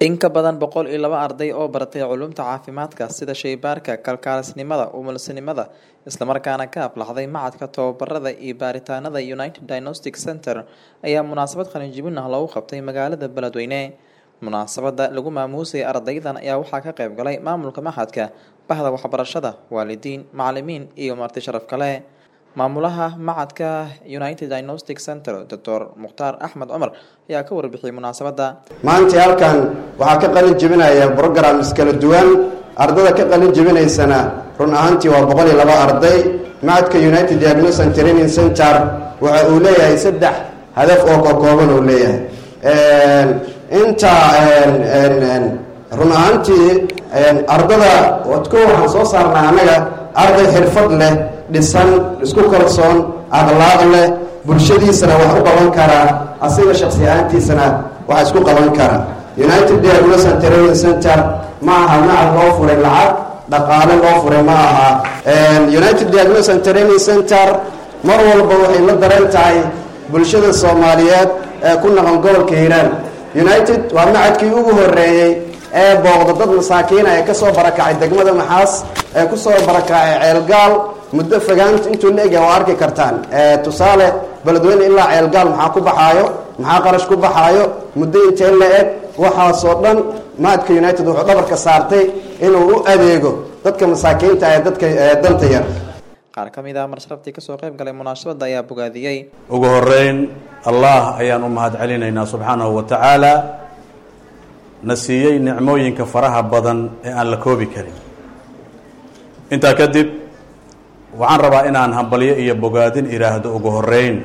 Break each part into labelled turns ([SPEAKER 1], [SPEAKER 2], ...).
[SPEAKER 1] In ka badan boqol iyo laba arday oo baratay culuumta caafimaadka sida shaybaarka, kalkaalisnimada, umulisinimada, isla markaana ka aflaxday Machadka Tababarada iyo Baaritaanada United Diagnostic Centre ayaa munaasabad qalinjebin ah loogu qabtay magaalada Beledweyne. Munaasabada lagu maamuusay ardaydan ayaa waxaa ka qayb galay maamulka maxadka, bahda waxbarashada, waalidiin, macalimiin iyo marti sharaf kale. Maamulaha Machadka United Diagnostic Centre, Dr. Mukhtaar Axmed Cumar ayaa ka warbixiyay munaasabada.
[SPEAKER 2] maanta halkan waxaa ka qalin jebinaya programs kala duwan ardada ka qalin jebinaysana run ahaantii waa boqol iyo laba arday macadka united diagnosis and training center waxa uu leeyahay saddex hadaf oo kakooban uu leeyahay inta run ahaantii ardada ko waxaan soo saarnaa annaga arday xirfad leh dhisan isku kalsoon akhlaaq leh bulshadiisana wax u qaban karaa asiga shaksi ahaantiisana wax isku qaban kara united diagnosis and training center ma aha macad loo furay lacag dhaqaale loo furay ma aha united diagnosis and training center mar walba waxay la daran tahay bulshada soomaaliyeed ee ku naqan gobolka hiiraan united waa macadkii ugu horeeyey ee booqda dad masaakiina ee kasoo barakacay degmada maxaas ee kusoo barakacay ceelgaal muddo fogaanta intuu la egya waa arki kartaan tusaale beledweyne ilaa ceelgaal maxaa ku baxaayo maxaa qarash ku baxaayo muddo intee la eg waxaasoo dhan maadka united wuxuu dhabarka saartay inuu u adeego dadka masaakiinta ee dadka danta yar
[SPEAKER 1] Qaar ka mid ah marsharaftii kasoo qayb galay munaasabada ayaa bogaadiyey.
[SPEAKER 3] ugu horeyn allah ayaan u mahad celinaynaa subxaanahu wa tacaala na siiyey nicmooyinka faraha badan ee aan la koobi karin intaa kadib waxaan rabaa inaan hambalyo iyo bogaadin idhaahdo ugu horeyn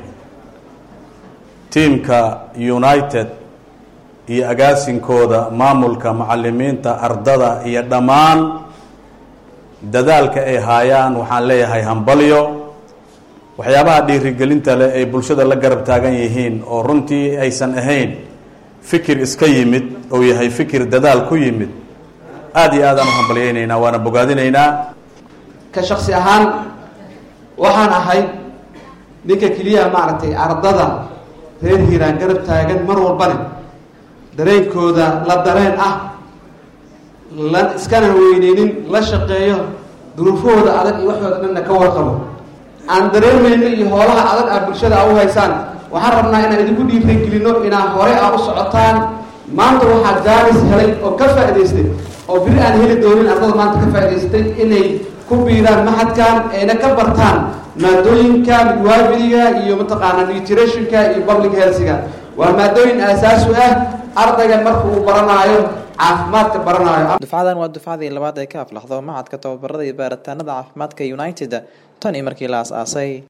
[SPEAKER 3] tiimka united iyo agaasinkooda maamulka macalimiinta ardada iyo dhammaan dadaalka ay haayaan waxaan leeyahay hambalyo waxyaabaha dhiirigelinta leh ay bulshada la garab taagan yihiin oo runtii aysan ahayn fikir iska yimid oo yahay fikir dadaal ku yimid aada iyo aadaan u hambalyaynaynaa waana bogaadinaynaa
[SPEAKER 4] ka shaksi ahaan waxaan ahay ninka keliya maaragtay ardada reer hiiraan garab taagan mar walbane dareenkooda la dareen ah la iskana weyneynin la shaqeeyo duruufahooda adag iyo waxooda dhanna ka warqabo aan dareemayno iyo hoolaha adag ah bulshada a u haysaan waxaan rabnaa inaan idinku dhiirigelino inaa hore a u socotaan maanta waxaa jaalis helay oo ka faa'idaystay oo biri aan heli doonin ardada maanta ka faa'idaystay inay ku biiraan maxadkan ayna ka bartaan maadooyinka midwaabiliga iyo mataqaanaa nutritionka iyo public healthiga waa maadooyin aasaasu ah ardayga marka uu baranaayo caafimaadka baranaayo
[SPEAKER 1] Dufcadan waa dufcadii labaad ee ka aflaxdo Machadka Tababarada iyo Baaritaanada Caafimaadka United tan iyo markii la aasaasay.